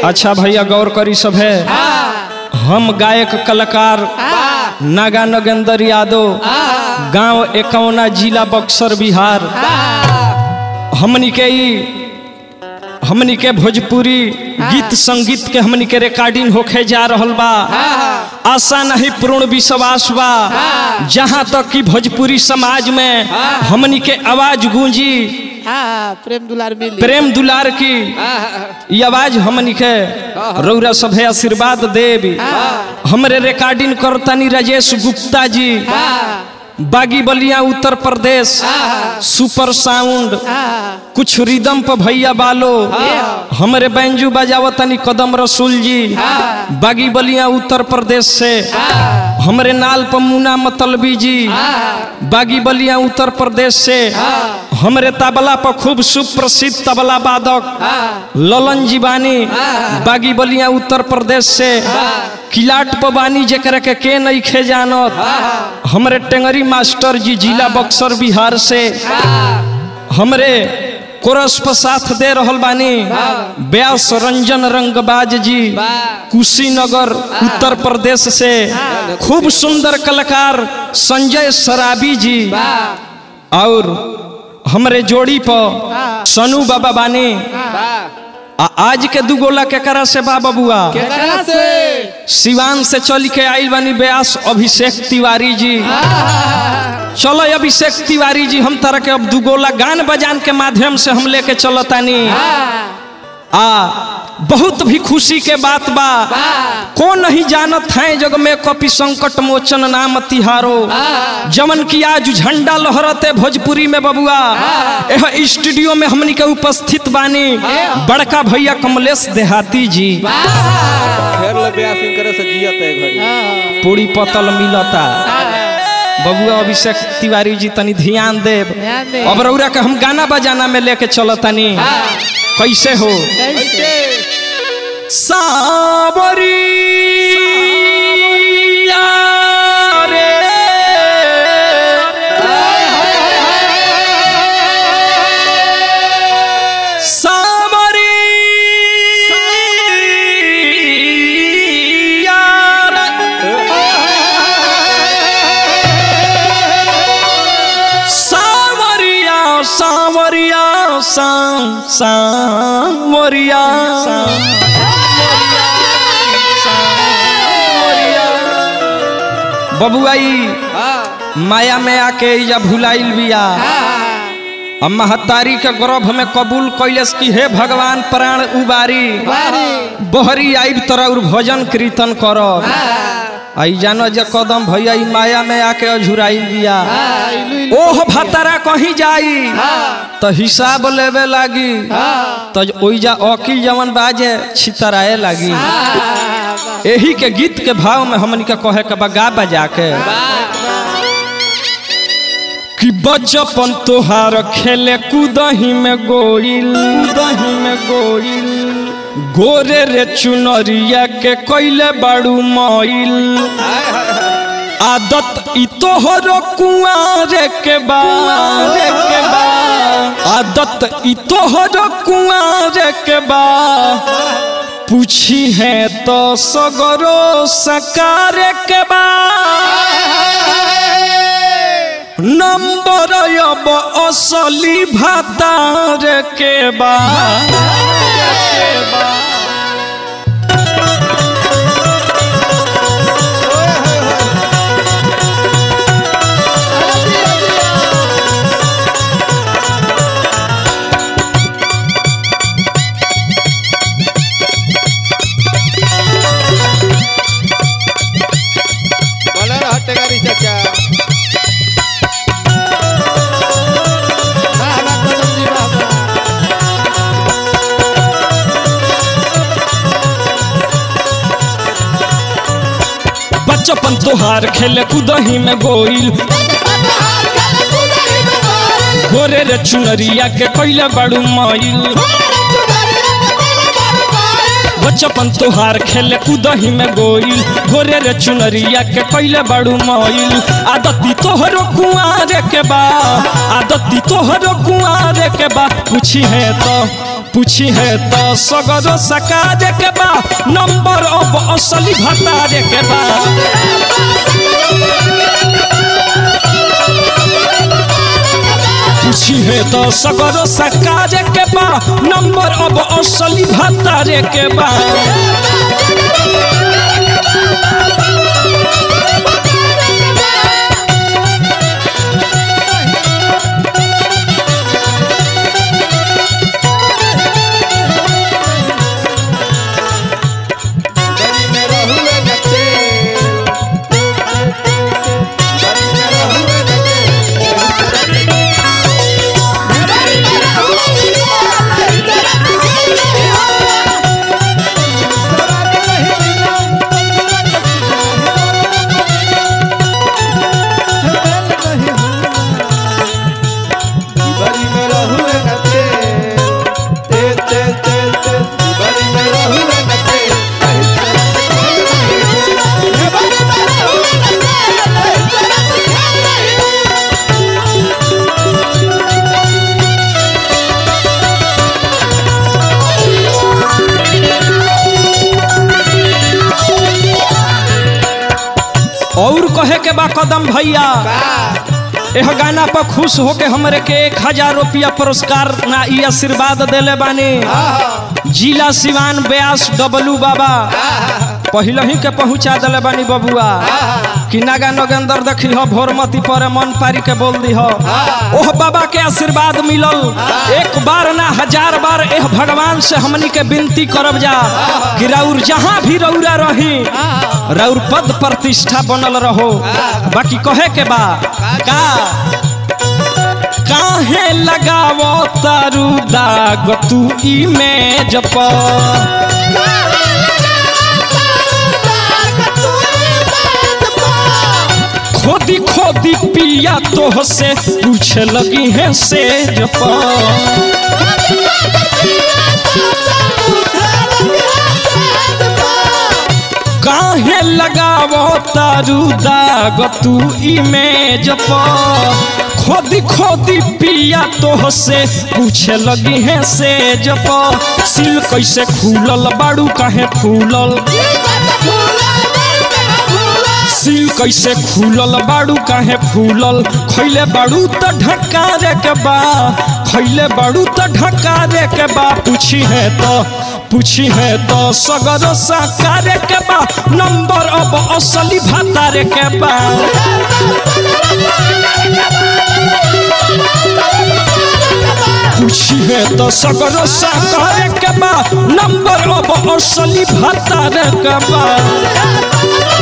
अच्छा भैया गौर करी सब है हम गायक कलाकार नागा नगेंद्र यादव गांव एकौना जिला बक्सर बिहार हमनी के ई हमनी के भोजपुरी गीत संगीत के हमनी के रिकॉर्डिंग होखे जा रहल बा आशा नहीं पूर्ण विश्वास बा जहाँ तक कि भोजपुरी समाज में हमनी के आवाज गूंजी हाँ प्रेम दुलार मिली प्रेम दुलार की ये आवाज हमनी के रौरा सभे आशीर्वाद देव हमरे रिकॉर्डिंग करतानी राजेश गुप्ता जी बागी बलिया उत्तर प्रदेश सुपर साउंड कुछ रिदम पर भैया बालो हमरे बैंजू बजावतनी कदम रसूल जी बागी बलिया उत्तर प्रदेश से हमरे नाल पर मुना मतलबी जी बागी बलिया उत्तर प्रदेश से हमरे तबला पर खूब सुप्रसिद्ध तबला वादक ललन जीवानी बागी बलिया उत्तर प्रदेश से किलाट पबानी जेकरा के के नहीं खे जानत हमरे टेंगरी मास्टर जी जिला बक्सर बिहार से हमरे कोरस पर साथ दे रहल बानी व्यास रंजन रंगबाज जी कुशीनगर उत्तर प्रदेश से खूब सुंदर कलाकार संजय सराबी जी और हमरे जोड़ी पर सनू बाबा बानी आ आज के दू गोला केकरा से बा बबुआ केकरा से सिवान से चल के आइल बानी व्यास अभिषेक तिवारी जी चलो अभिषेक तिवारी जी हम तरह के अब दुगोला गान बजान के माध्यम से हम लेके चलतानी आ बहुत भी खुशी के बात बा को नहीं जानत है जग में कपि संकट मोचन नाम तिहारो जमन की आज झंडा लहरते भोजपुरी में बबुआ यह स्टूडियो में हमनी के उपस्थित बानी बड़का भैया कमलेश देहाती जी फेर ले ब्यासिंग करे से जियत है घरी पूरी पतल मिलता बबुआ अभिषेक तिवारी जी तनी ध्यान देव ध्यान दे। अब रौरा के हम गाना बजाना में लेके चलतनी कैसे हो कैसे सावरिया रे सावरिया सावरिया सावरिया सां सावरिया बबुआई माया में आके या भुलाइल बिया अब महतारी के गर्भ में कबूल कैलस की हे भगवान प्राण उबारी बहरी आइब तोरा और भजन कीर्तन करब आई जानो जे कदम भैया ई माया में आके अझुराइल बिया ओह भतरा कहीं जाई तो हिसाब लेवे लागी तो ओइजा अकिल जवन बाजे छितराए लागी यही के गीत के भाव में हमन के कहे के बगा बजा के कि बचपन तोहार खेले कूदही में गोइल कूदही में गोइल गोरे रे चुनरिया के कैले बाड़ू मइल आदत ई तोहर कुआरे के बारे के बा आदत ई तोहर कुआरे के बा पूछी है तो सगरो सकार के बा नंबर अब असली भातार के बा के बा बोले रहा टेगारी चाचा बाबा कदम जी बाबा बचपन तोहार खेले कूदही में गोइल गोरे रे चुनरिया के कैले बड़ू मइल बचपन तोहार खेले कूदही में गोइल गोरे रे चुनरिया के कैले बड़ू मइल आदती तोहरो कुआरे के बा आदती तोहरो कुआरे के बा पूछी है तो पूछी है तो सगरो सकारे के बा नंबर अब असली भतारे के बा पूछी है तो सगरो सकारे के बा नंबर अब असली भतारे के बा बड़ी में रहुए नचे बड़ी में रहुए नचे बड़ी में रहुए नचे ते ते ते ते बड़ी में रहुए नचे और कहे के बा कदम भैया एह गाना पर खुश होके हमरे के एक हजार रुपया पुरस्कार ना ई आशीर्वाद देले बानी जिला सिवान ब्यास डबलू बाबा पहले ही के पहुंचा दिले बानी बबुआ कि नागा नगेंदर देखी हो भोरमती पर मन पारी के बोल दी हो ओह बाबा के आशीर्वाद मिलल एक बार ना हजार बार एह भगवान से हमनी के विनती करब जा कि राउर जहाँ भी रौरा रही राउर पद प्रतिष्ठा बनल रहो बाकी कहे के बा का काहे लगावो तारू दाग तू इमेज पर खोदी खोदी पिया तोह से पूछे लगी है सेज पर काहे लगावो तारू दाग तू इमेज पर खोदी खोदी पिया तोह से पूछे लगी है सेज पर सिल कैसे खुलल बाड़ू काहे फूलल सिल कैसे खुलल बाड़ू काहे फूलल खैले बाड़ू त ढकारे के बा खैले बाड़ू त ढकारे के बा पूछी है तो पूछी है तो सगर साकारे के बा नंबर अब असली भातारे के बा पूछी है तो सगर साकारे के बा नंबर अब असली भातारे के बा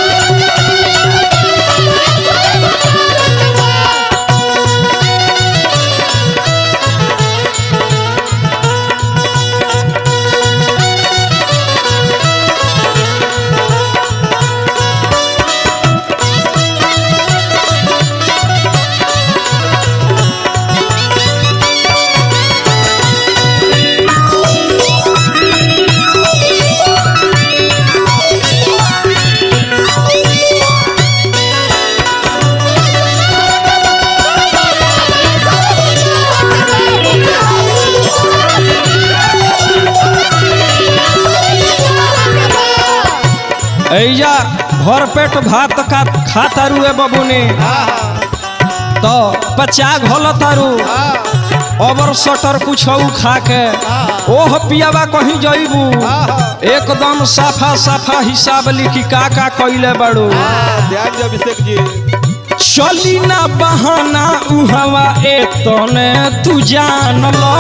ऐजा भर पेट भात का खातारू ए बबुनी तो पचा घोल तारू अबर सटर कुछ खा के ओह पियावा कहीं जइबू एकदम साफा साफा हिसाब लिखी का का कइले बाड़ू ध्यान जी अभिषेक जी चली ना बहाना उहवा ए तने तू जान लो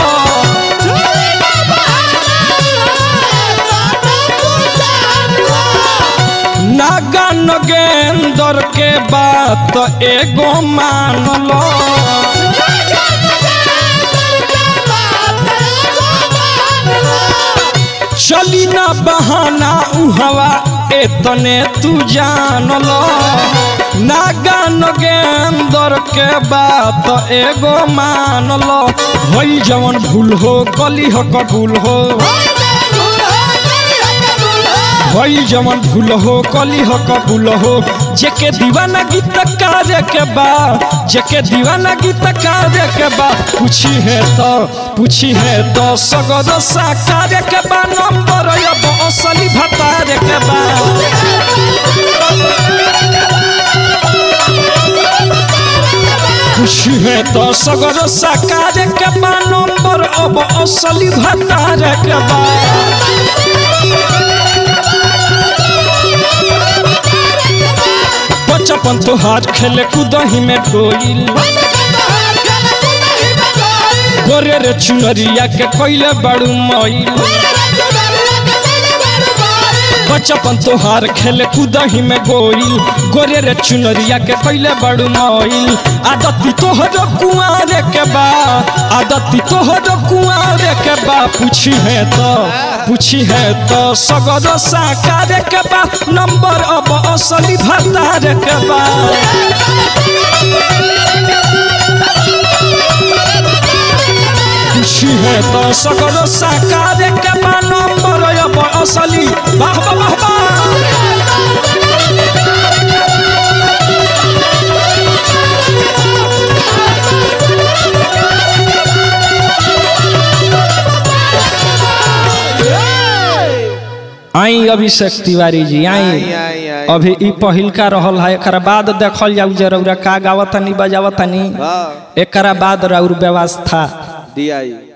नागा नगेंदर के बात एगो मान लो चली ना बहाना उहवा एतने तू जान लो नागा नगेंदर के बात एगो मान लो होई जवन भूल हो गली हो कबूल हो भई जवन भूल हो कली हो कबूल हो जेके दीवाना गीत कार्य के बा जेके दीवाना गीत कार्य के बा पूछी है तो पूछी है तो सगद साकार के बा नंबर अब असली भतार के बा खुशी है तो सगर साकार के बा नंबर अब असली भतार के बा बचपन तोहार खेले कूदही में डोइल गोरे रे चुनरिया के कोइले बड़ू मईल बचपन तोहार खेले कूदही में गोइल गोरे रे चुनरिया के कोइले बड़ू मईल आदती तोहर कुआरे के बा आदती तोहर कुआरे के बा पूछी है तो पूछी है तो सगर साकार के बा नंबर अब असली भतार के बा खुशी है तो सगर साकार के बा नंबर अब असली वाह वाह वाह वाह आई अभिषेक तिवारी जी आई आई, आई, आई। अभी ई पहिलका रहल है एकरा बाद देखल जाऊ जे रउरा का गावतनी बजावतनी हाँ एकरा बाद रउर व्यवस्था दिया